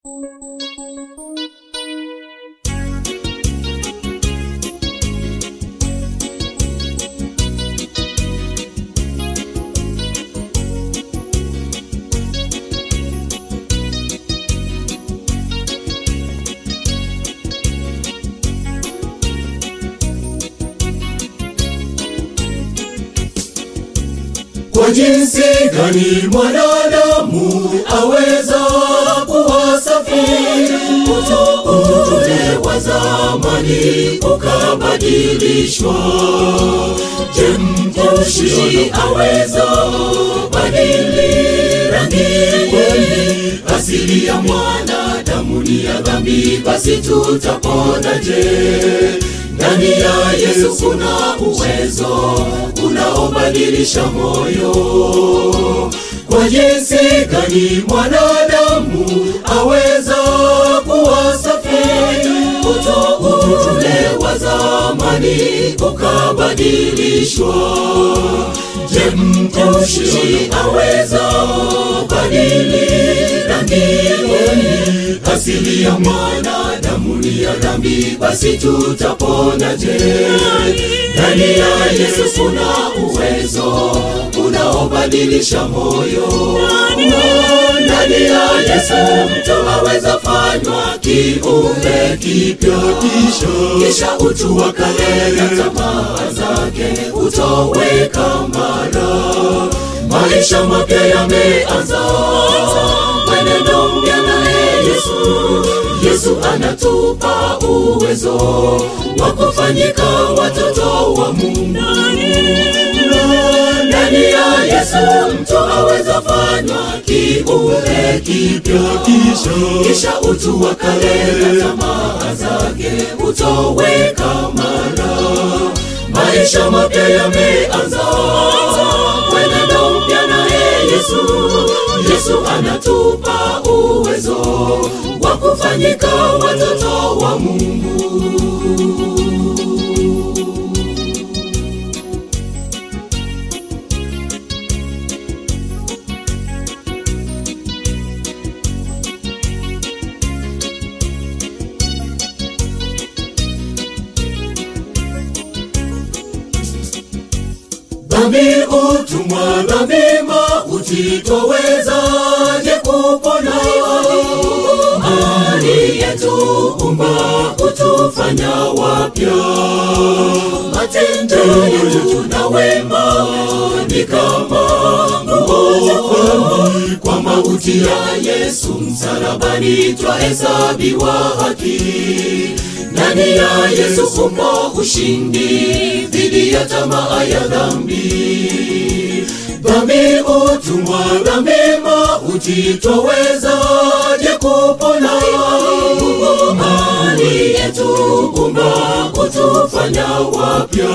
Kwa jinsi gani mwanadamu aweza kuwa safi? Ule wa zamani ukabadilishwa. Je, mtushi aweza badili rangi? Kweli asili ya mwanadamu ni ya dhambi, basi tutaponaje? Ndani ya Yesu kuna uwezo unaobadilisha moyo. Kwa jinsi gani mwanadamu aweza kuwa safi? Uto ule wa zamani ukabadilishwa. Je, mtushi aweza badili rangi? Asili ya mwanadamu ni ya dhambi, basi tutaponaje? Ndani ya Yesu kuna uwezo unaobadilisha moyo. Ndani ya Yesu mtu aweza fanywa kiumbe kipya, kisha kisha utu wa kale na tamaa zake utoweka mara. Maisha mapya yameanza, mwenendo mpya naye Yesu. Yesu anatupa uwezo wa kufanyika watoto wa Mungu. Ndani ya Yesu mtu aweza fanywa kiumbe kipya, kisha kisha utu wa kale na tamaa zake utoweka mara. Maisha mapya yameanza, mwenendo mpya naye Yesu. Yesu anatupa uwezo wa kufanyika watoto wa Mungu. Dhambi, utumwa, dhambi, mauti, twawezaje kupona? Aliyetuumba hutufanya wapya, matendo yetu na wema ni kama nguo. Kwa mauti ya Yesu msalabani twahesabiwa haki ndani ya Yesu umo ushindi dhidi ya tamaa ya dhambi. Dhambi, utumwa, dhambi, mauti, twawezaje kupona? Aliyetuumba hutufanya wapya,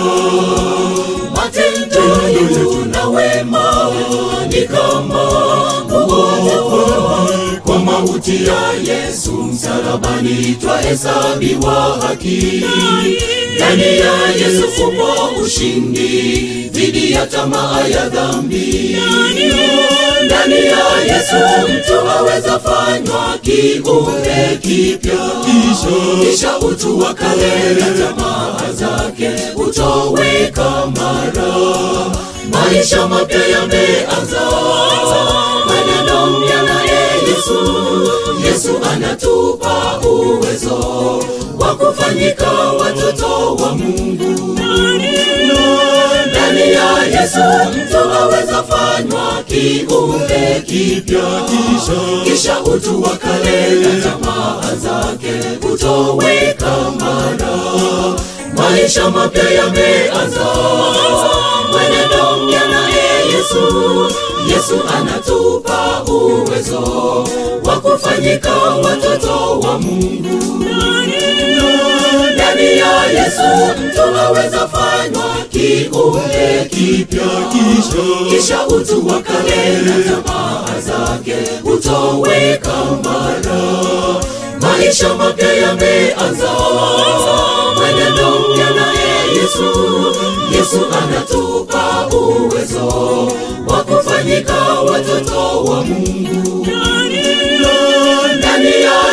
matendo yetu na wema ni kama nguo. Kwa mauti ya Yesu msalabani twahesabiwa haki. Ndani ya Yesu umo ushindi dhidi ya tamaa ya dhambi. Ndani ya Yesu mtu aweza fanywa kiumbe kipya, kisha kisha utu wa kale na tamaa zake utoweka mara. Maisha mapya yameanza, mwenendo mpya naye Yesu. Yesu anatupa uwezo wa kufanyika watoto wa Mungu. Ndani ya Yesu mtu aweza fanywa kiumbe kipya, kisha kisha utu wa kale na tamaa zake utoweka mara. Maisha mapya yameanza, mwenendo mpya naye Yesu. Yesu anatupa uwezo wa kufanyika watoto wa Mungu. Ndani ya Yesu mtu aweza fanywa kiumbe kipya, kisha kisha utu wa kale na tamaa zake utoweka mara. Maisha mapya yameanza, mwenendo mpya naye Yesu. Yesu anatupa uwezo wa kufanyika watoto wa Mungu. Ndani ya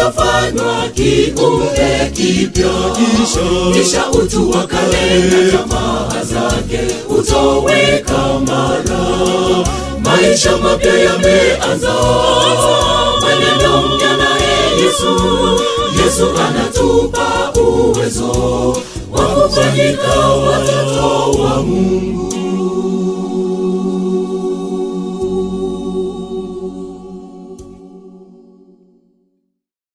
utafanywa kiumbe kipya kisha utu wa kale na tamaa zake utoweka mara maisha mapya yameanza maneno mpya naye yesu yesu anatupa uwezo wa kufanyika watoto wa mungu